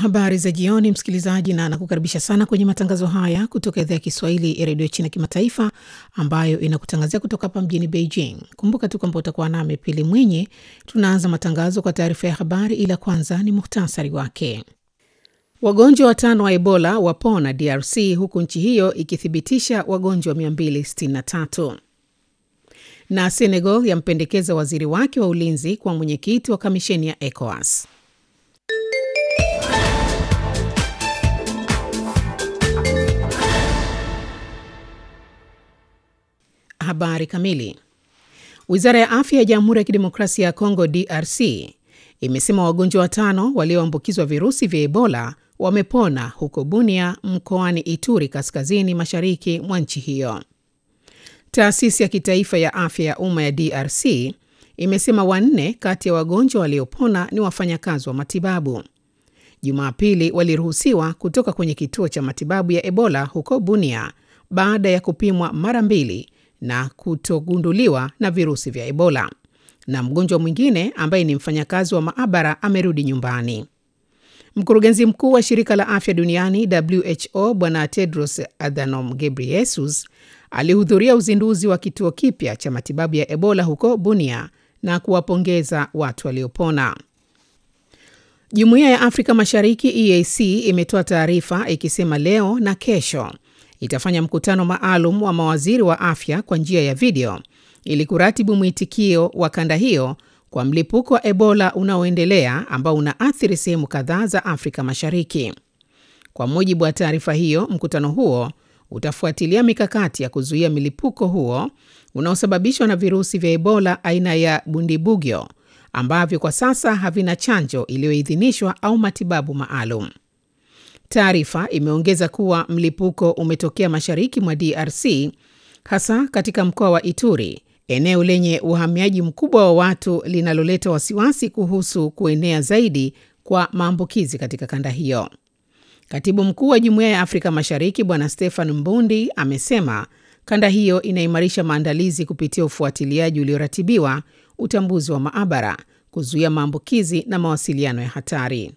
Habari za jioni, msikilizaji, na nakukaribisha sana kwenye matangazo haya kutoka idhaa ya Kiswahili ya redio China Kimataifa, ambayo inakutangazia kutoka hapa mjini Beijing. Kumbuka tu kwamba utakuwa nami Pili Mwinyi. Tunaanza matangazo kwa taarifa ya habari, ila kwanza ni muhtasari wake. Wagonjwa watano wa Ebola wapona DRC, huku nchi hiyo ikithibitisha wagonjwa 263 na Senegal yampendekeza waziri wake wa ulinzi kwa mwenyekiti wa kamisheni ya ECOWAS. Habari kamili. Wizara ya afya ya Jamhuri ya Kidemokrasia ya Kongo, DRC, imesema wagonjwa watano walioambukizwa virusi vya Ebola wamepona huko Bunia, mkoani Ituri, kaskazini mashariki mwa nchi hiyo. Taasisi ya kitaifa ya afya ya umma ya DRC imesema wanne kati ya wagonjwa waliopona ni wafanyakazi wa matibabu. Jumapili waliruhusiwa kutoka kwenye kituo cha matibabu ya Ebola huko Bunia baada ya kupimwa mara mbili na kutogunduliwa na virusi vya Ebola, na mgonjwa mwingine ambaye ni mfanyakazi wa maabara amerudi nyumbani. Mkurugenzi mkuu wa shirika la afya duniani WHO Bwana Tedros Adhanom Ghebreyesus alihudhuria uzinduzi wa kituo kipya cha matibabu ya Ebola huko Bunia na kuwapongeza watu waliopona. Jumuiya ya Afrika Mashariki EAC imetoa taarifa ikisema leo na kesho itafanya mkutano maalum wa mawaziri wa afya kwa njia ya video ili kuratibu mwitikio wa kanda hiyo kwa mlipuko wa Ebola unaoendelea ambao unaathiri sehemu kadhaa za Afrika Mashariki. Kwa mujibu wa taarifa hiyo, mkutano huo utafuatilia mikakati ya kuzuia milipuko huo unaosababishwa na virusi vya Ebola aina ya Bundibugyo ambavyo kwa sasa havina chanjo iliyoidhinishwa au matibabu maalum. Taarifa imeongeza kuwa mlipuko umetokea mashariki mwa DRC, hasa katika mkoa wa Ituri, eneo lenye uhamiaji mkubwa wa watu linaloleta wasiwasi kuhusu kuenea zaidi kwa maambukizi katika kanda hiyo. Katibu mkuu wa Jumuiya ya Afrika Mashariki Bwana Stefan Mbundi amesema kanda hiyo inaimarisha maandalizi kupitia ufuatiliaji ulioratibiwa, utambuzi wa maabara, kuzuia maambukizi na mawasiliano ya hatari.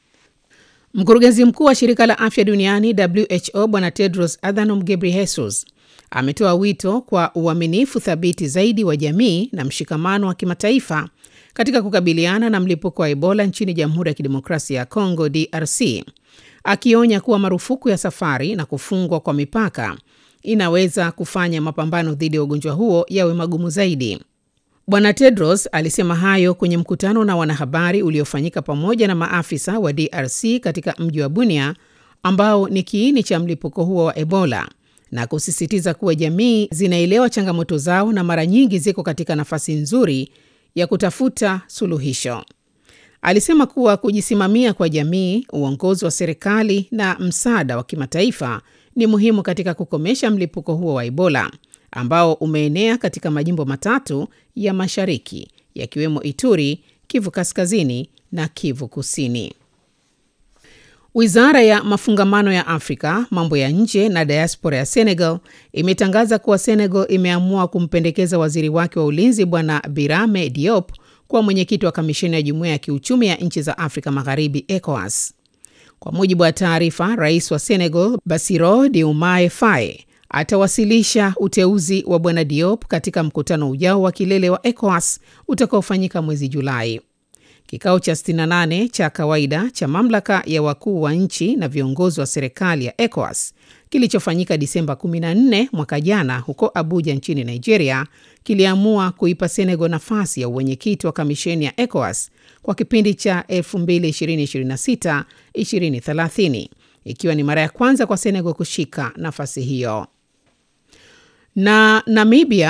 Mkurugenzi mkuu wa shirika la afya duniani WHO Bwana Tedros Adhanom Ghebreyesus ametoa wito kwa uaminifu thabiti zaidi wa jamii na mshikamano wa kimataifa katika kukabiliana na mlipuko wa Ebola nchini Jamhuri ya Kidemokrasia ya Kongo DRC, akionya kuwa marufuku ya safari na kufungwa kwa mipaka inaweza kufanya mapambano dhidi ya ugonjwa huo yawe magumu zaidi. Bwana Tedros alisema hayo kwenye mkutano na wanahabari uliofanyika pamoja na maafisa wa DRC katika mji wa Bunia ambao ni kiini cha mlipuko huo wa Ebola na kusisitiza kuwa jamii zinaelewa changamoto zao na mara nyingi ziko katika nafasi nzuri ya kutafuta suluhisho. Alisema kuwa kujisimamia kwa jamii, uongozi wa serikali na msaada wa kimataifa ni muhimu katika kukomesha mlipuko huo wa Ebola ambao umeenea katika majimbo matatu ya mashariki yakiwemo Ituri, Kivu Kaskazini na Kivu Kusini. Wizara ya mafungamano ya Afrika, mambo ya nje na diaspora ya Senegal imetangaza kuwa Senegal imeamua kumpendekeza waziri wake wa ulinzi Bwana Birame Diop kuwa mwenyekiti wa kamisheni ya jumuiya ya kiuchumi ya nchi za Afrika Magharibi, ECOWAS. Kwa mujibu wa taarifa, rais wa Senegal Bassirou Diomaye Faye atawasilisha uteuzi wa bwana Diop katika mkutano ujao wa kilele wa ECOWAS utakaofanyika mwezi Julai. Kikao cha 68 cha kawaida cha mamlaka ya wakuu wa nchi na viongozi wa serikali ya ECOWAS kilichofanyika Disemba 14 mwaka jana huko Abuja nchini Nigeria kiliamua kuipa Senegal nafasi ya uwenyekiti wa kamisheni ya ECOWAS kwa kipindi cha 2026-2030 ikiwa ni mara ya kwanza kwa Senegal kushika nafasi hiyo. Na Namibia